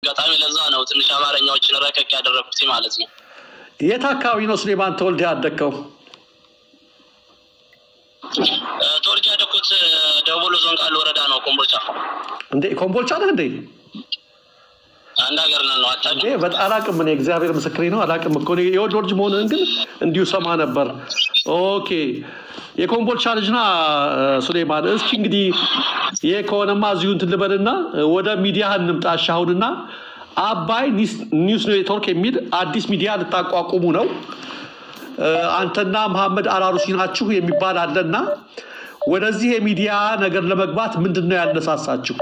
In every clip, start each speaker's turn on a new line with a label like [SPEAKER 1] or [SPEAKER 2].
[SPEAKER 1] አጋጣሚ ለዛ ነው ትንሽ አማርኛዎችን ረቀቅ ያደረኩት ማለት ነው።
[SPEAKER 2] የት አካባቢ ነው ሱሌማን ተወልደ ያደግከው?
[SPEAKER 1] ተወልጄ ያደኩት ደቡብ ወሎ ዞን ቃሉ ወረዳ ነው፣ ኮምቦልቻ
[SPEAKER 2] እንዴ ኮምቦልቻ ነህ እንዴ?
[SPEAKER 1] አንድ ሀገር ነን ነው አታ
[SPEAKER 2] እንዴ በጣም አላቅም። እኔ እግዚአብሔር ምስክሬ ነው አላቅም እኮ እኔ የወሎ ልጅ መሆንህን ግን እንዲሁ ሰማ ነበር። ኦኬ የኮምቦልቻ ልጅና ሱሌማን፣ እስኪ እንግዲህ ይሄ ከሆነማ እዚሁ እንትን ልበልና ወደ ሚዲያ እንምጣ። እሺ አሁንና አባይ ኒውስ ኔትወርክ የሚል አዲስ ሚዲያ ልታቋቁሙ ነው። አንተና መሐመድ አራሩሲ ናችሁ የሚባል አለና ወደዚህ የሚዲያ ነገር ለመግባት ምንድን ነው ያነሳሳችሁ?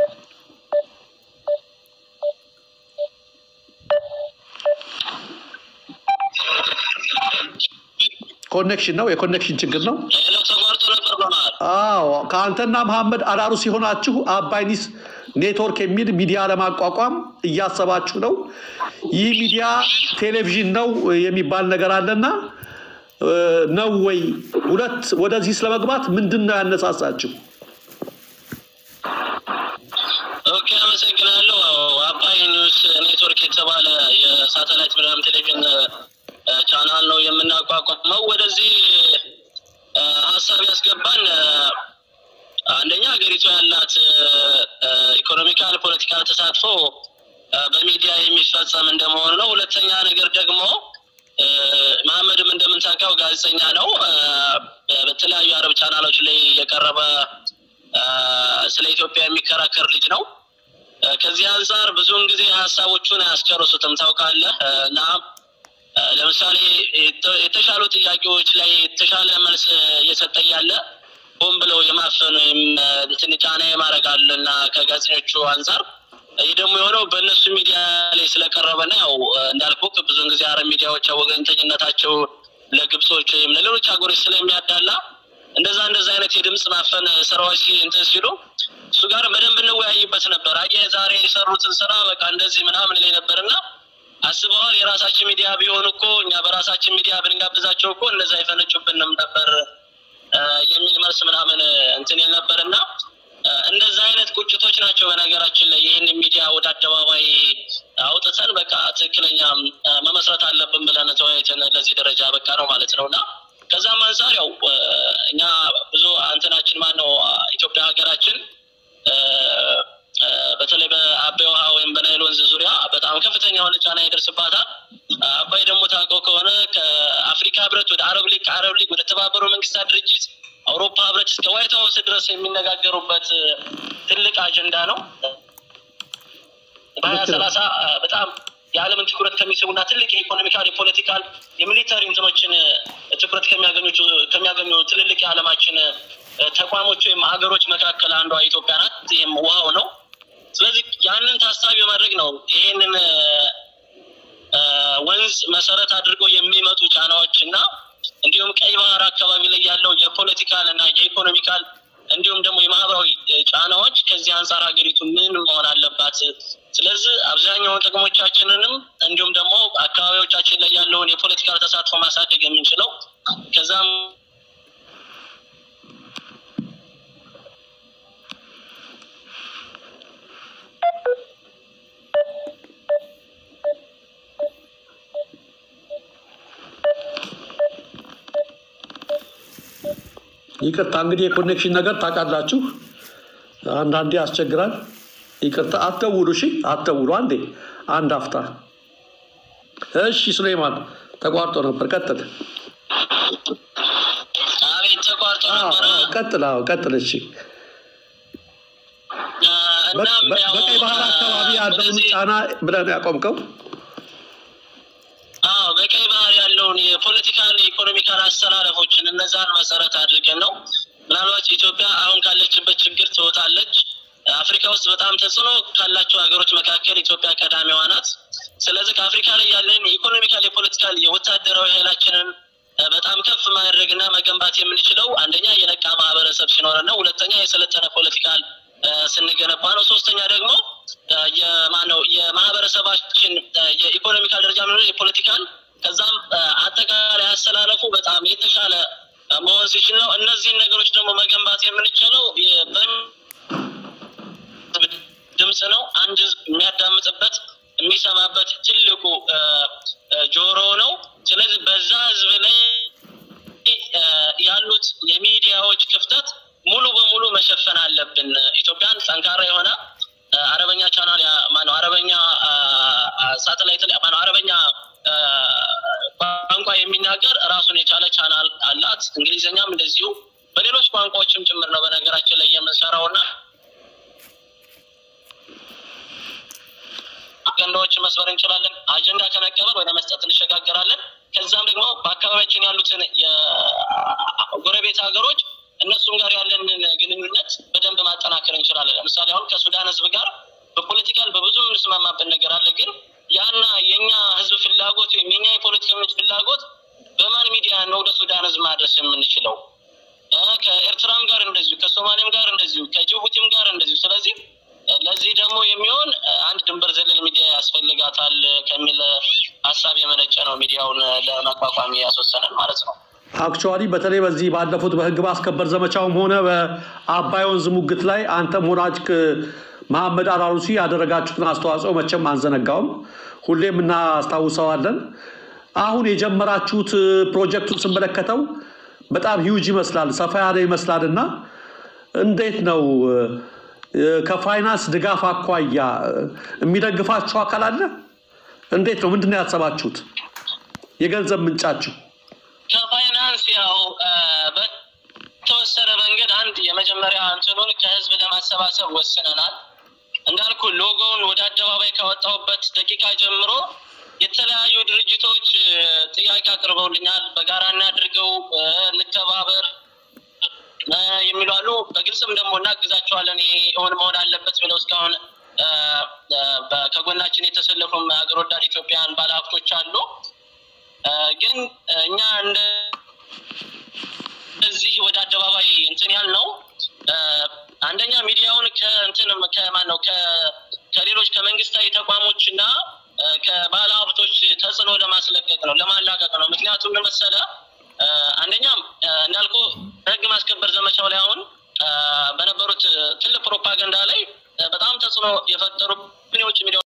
[SPEAKER 2] ኮኔክሽን ነው፣ የኮኔክሽን ችግር ነው።
[SPEAKER 1] ሌላው ተቋርጦ ነበር በመሀል።
[SPEAKER 2] አዎ ከአንተና መሐመድ አራሩሲ የሆናችሁ አባይ ኒውስ ኔትወርክ የሚል ሚዲያ ለማቋቋም እያሰባችሁ ነው። ይህ ሚዲያ ቴሌቪዥን ነው የሚባል ነገር አለና ነው ወይ? ሁለት ወደዚህ ስለመግባት ምንድን ነው ያነሳሳችሁ?
[SPEAKER 1] ኦኬ አመሰግናለሁ። አባይ ኒውስ ኔትወርክ የተባለ የሳተላይት ብርሃን ቴሌቪዥን ቻናል ነው የምናቋቋመው። ወደዚህ ሀሳብ ያስገባን አንደኛ ሀገሪቱ ያላት ኢኮኖሚካል፣ ፖለቲካል ተሳትፎ በሚዲያ የሚፈጸም እንደመሆኑ ነው። ሁለተኛ ነገር ደግሞ መሐመድም እንደምንታውቀው ጋዜጠኛ ነው። በተለያዩ አረብ ቻናሎች ላይ የቀረበ ስለ ኢትዮጵያ የሚከራከር ልጅ ነው። ከዚህ አንጻር ብዙውን ጊዜ ሀሳቦቹን አያስጨርሱትም ታውቃለህ። እና ለምሳሌ የተሻሉ ጥያቄዎች ላይ የተሻለ መልስ እየሰጠ ያለ ሆን ብለው የማፈን ወይም እንትን ጫና የማድረግ አለ እና ከጋዜጠኞቹ አንጻር ይህ ደግሞ የሆነው በእነሱ ሚዲያ ላይ ስለቀረበና ያው እንዳልኩ ብዙውን ጊዜ አረብ ሚዲያዎች ወገንተኝነታቸው ለግብጾች ወይም ለሌሎች ሀገሮች ስለሚያዳላ እንደዛ እንደዛ አይነት የድምፅ ማፈን ስራዎች እንትን ሲሉ እሱ ጋር በደንብ እንወያይበት ነበር። አየህ ዛሬ የሰሩትን ስራ በቃ እንደዚህ ምናምን ላይ ነበር እና አስበዋል። የራሳችን ሚዲያ ቢሆን እኮ እኛ በራሳችን ሚዲያ ብንጋብዛቸው እኮ እንደዛ አይፈነጩብንም ነበር የሚል መልስ ምናምን እንትን ይል ነበር እና እንደዛ አይነት ቁጭቶች ናቸው በነገራችን ላይ ይህን ሚዲያ ወደ አደባባይ አውጥተን በቃ ትክክለኛ መመስረት አለብን ብለን ተወያይተን ለዚህ ደረጃ በቃ ነው ማለት ነው እና ከዛም አንጻር ያው እኛ ብዙ አንትናችን ማን ነው ኢትዮጵያ ሀገራችን በተለይ በአባይ ውሃ ወይም በናይል ወንዝ ዙሪያ በጣም ከፍተኛ የሆነ ጫና ይደርስባታል። አባይ ደግሞ ታውቀው ከሆነ ከአፍሪካ ህብረት ወደ አረብ ሊግ፣ ከአረብ ሊግ ወደ ተባበሩ መንግስታት ድርጅት፣ አውሮፓ ህብረት እስከ ዋይት ሀውስ ድረስ የሚነጋገሩበት ትልቅ አጀንዳ ነው። በሀያ ሰላሳ በጣም የዓለምን ትኩረት ከሚስቡና ትልቅ የኢኮኖሚካል፣ የፖለቲካል፣ የሚሊተሪ እንትኖችን ትኩረት ከሚያገኙ ትልልቅ የዓለማችን ተቋሞች ወይም ሀገሮች መካከል አንዷ ኢትዮጵያ ናት። ይህም ውሃው ነው። ስለዚህ ያንን ታሳቢ በማድረግ ነው ይህንን ወንዝ መሰረት አድርገው የሚመጡ ጫናዎች እና እንዲሁም ቀይ ባህር አካባቢ ላይ ያለው የፖለቲካል እና የኢኮኖሚካል እንዲሁም ደግሞ የማህበራዊ ጫናዎች ከዚህ አንጻር ሀገሪቱ ምን መሆን አለባት፣ ስለዚህ አብዛኛውን ጥቅሞቻችንንም እንዲሁም ደግሞ አካባቢዎቻችን ላይ ያለውን የፖለቲካል ተሳትፎ ማሳደግ የምንችለው ከዛም
[SPEAKER 2] ይቅርታ እንግዲህ የኮኔክሽን ነገር ታውቃላችሁ፣ አንዳንዴ ያስቸግራል። ይቅርታ አትደውሉ፣ እሺ አትደውሉ። አንዴ አንድ አፍታ። እሺ ሱሌማን ተቋርጦ ነበር፣ ቀጥል።
[SPEAKER 1] አቤት ተቋርጦ ነበረ።
[SPEAKER 2] ቀጥል፣ አዎ ቀጥል። እሺ
[SPEAKER 1] እናም ያው
[SPEAKER 2] በቀይ ባህር አካባቢ ያለውን
[SPEAKER 1] ወደዚህ
[SPEAKER 2] ጫና ብለህ ነው ያቆምከው?
[SPEAKER 1] አዎ በቀይ ባህር ያለውን የፖለቲካል የኢኮኖሚካል አስተላለፎችን እነዛን መሰረት አድርገን ነው ምናልባት ኢትዮጵያ አሁን ካለችበት ችግር ትወጣለች። አፍሪካ ውስጥ በጣም ተጽዕኖ ካላቸው ሀገሮች መካከል ኢትዮጵያ ቀዳሚዋ ናት። ስለዚህ ከአፍሪካ ላይ ያለን የኢኮኖሚካል፣ የፖለቲካል፣ የወታደራዊ ኃይላችንን በጣም ከፍ ማድረግና መገንባት የምንችለው አንደኛ የነቃ ማህበረሰብ ሲኖረን ነው። ሁለተኛ የሰለጠነ ፖለቲካል ስንገነባ ነው። ሶስተኛ ደግሞ የማነው የማህበረሰባችን የኢኮኖሚካል ደረጃ ሆነ የፖለቲካል ከዛም አጠቃላይ አስተላለፉ በጣም የተሻለ መሆን ሲችል ነው። እነዚህን ነገሮች ደግሞ መገንባት የምንችለው ድምፅ ነው። አንድ ህዝብ የሚያዳምጥበት የሚሰማበት ትልቁ ጆሮ ነው። ስለዚህ በዛ ህዝብ ላይ ያሉት የሚዲያዎች ክፍተት ሙሉ በሙሉ መሸፈን አለብን። ኢትዮጵያን ጠንካራ የሆነ አረበኛ ቻናል ማነው አረበኛ ሳተላይት ማነው አረበኛ ቋንቋ የሚናገር ራሱን የቻለ ቻናል አላት። እንግሊዝኛም እንደዚሁ በሌሎች ቋንቋዎችም ጭምር ነው በነገራችን ላይ የምንሰራው እና አጀንዳዎችን መስበር እንችላለን። አጀንዳ ከመቀበል ወደ መስጠት እንሸጋገራለን። ከዛም ደግሞ በአካባቢያችን ያሉትን የጎረቤት ሀገሮች እነሱም ጋር ያለንን ግንኙነት በደንብ ማጠናከር እንችላለን። ለምሳሌ አሁን ከሱዳን ህዝብ ጋር በፖለቲካል በብዙ የምንስማማበት ነገር አለ። ግን ያና የእኛ ህዝብ ፍላጎት ወይም የኛ የፖለቲከኞች ፍላጎት በማን ሚዲያ ነው ወደ ሱዳን ህዝብ ማድረስ የምንችለው? ከኤርትራም ጋር እንደዚሁ፣ ከሶማሌም ጋር እንደዚሁ፣ ከጅቡቲም ጋር እንደዚሁ። ስለዚህ ለዚህ ደግሞ የሚሆን አንድ ድንበር ዘለል ሚዲያ ያስፈልጋታል ከሚል ሀሳብ የመነጨ ነው ሚዲያውን ለመቋቋም ያስወሰነን ማለት ነው።
[SPEAKER 2] አክቹዋሊ በተለይ በዚህ ባለፉት በህግ ማስከበር ዘመቻውም ሆነ በአባይ ወንዝ ሙግት ላይ አንተም ሆናችሁ መሐመድ አላሩሲ ያደረጋችሁትን አስተዋጽኦ መቼም አንዘነጋውም፣ ሁሌም እናስታውሰዋለን። አሁን የጀመራችሁት ፕሮጀክቱን ስመለከተው በጣም ሂውጅ ይመስላል፣ ሰፋ ያለ ይመስላል እና እንዴት ነው ከፋይናንስ ድጋፍ አኳያ የሚደግፋችሁ አካል አለ? እንዴት ነው? ምንድን ነው ያሰባችሁት? የገንዘብ ምንጫችሁ?
[SPEAKER 1] ከፋይናንስ ያው በተወሰነ መንገድ አንድ የመጀመሪያ እንትኑን ከህዝብ ለማሰባሰብ ወስነናል። እንዳልኩ ሎጎውን ወደ አደባባይ ካወጣሁበት ደቂቃ ጀምሮ የተለያዩ ድርጅቶች ጥያቄ አቅርበውልኛል። በጋራ እናድርገው፣ እንተባበር የሚሉ አሉ። በግልጽም ደግሞ እናግዛቸዋለን፣ ይሄ እውን መሆን አለበት ብለው እስካሁን ከጎናችን የተሰለፉም ሀገር ወዳድ ኢትዮጵያውያን ባለሀብቶች አሉ። ግን እኛ እንደዚህ ወደ አደባባይ እንትን ያል ነው አንደኛ ሚዲያውን ከእንትን ከማን ነው ከሌሎች ከመንግስታዊ ተቋሞች እና ከባለ ሀብቶች ተጽዕኖ ለማስለቀቅ ነው ለማላቀቅ ነው። ምክንያቱም መሰለ አንደኛ እንዳልኩ ህግ ማስከበር ዘመቻው ላይ አሁን በነበሩት ትልቅ ፕሮፓጋንዳ ላይ በጣም ተጽዕኖ የፈጠሩ የውጭ ሚዲያ